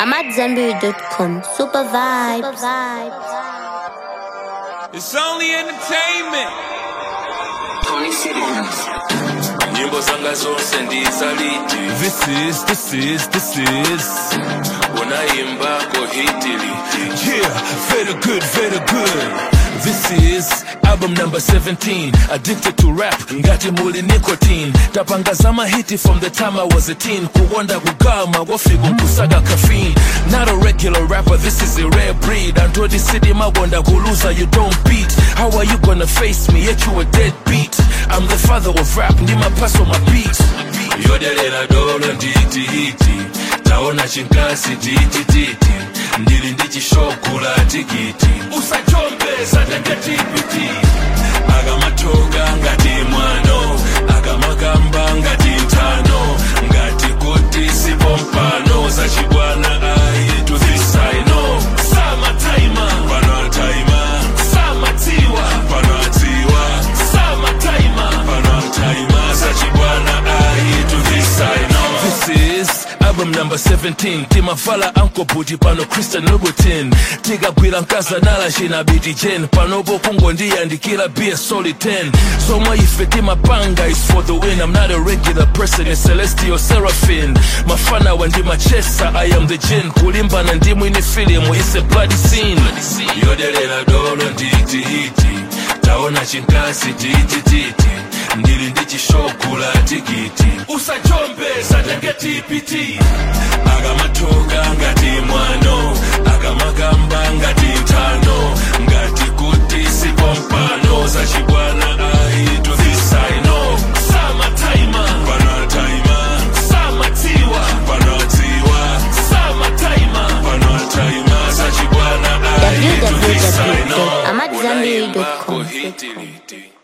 I'm at Zenberry.com. Super vibes. It's only entertainment. nyimbo zanga zonse ndizaliti This is, this is, this is. unayimbako hitili Yeah, very good, very good. This is album number 17. Addicted to rap, ngati muli nicotine. Tapanga zama hiti from the time I was a teen. Kuwonda kugama, wafiku nkusaga caffeine. Not a regular rapper, this is a rare breed. Until the city mawonda kuluza, you don't beat. How are you gonna face me, yet you a deadbeat? I'm the father of rap, ndima pass on my beat. yodelera dolo nditi hiti taona chinkasi titi titi ndili ndi chishokula tikiti usachombeza teketipiti akamatoka ngati mwano akamakamba ngati ntano ngati kuti sipompano zachibwana ayi to this I know samataima pano ataima samatiwa pano atiwa samataima pano ataima zachibwana ayi to this I know This is album number 17 timavala ankobuti pano christian louboutin tikagwira nkazanala china biti jen panopo kungondiyandikira bia soli 10 somwe ife timapanga is for the win i'm not a regular person a celestial seraphim mafanawa ndimachesa i am the gen kulimbana ndimwini filimu is a bloody scene yodelera dolo nditi hiti taona chinkasi titi titi ndili ndi chishokula tikiti usachombeza teketipiti akamatoka ngati mwano akamakamba ngati ntano ngati kuti sipompano zachibwana ayi to this I know samataima pano ataima samatiwa pano atiwa samataima pano ataima zachibwana ayi to this I know www.amatzambiri.com. Hitili.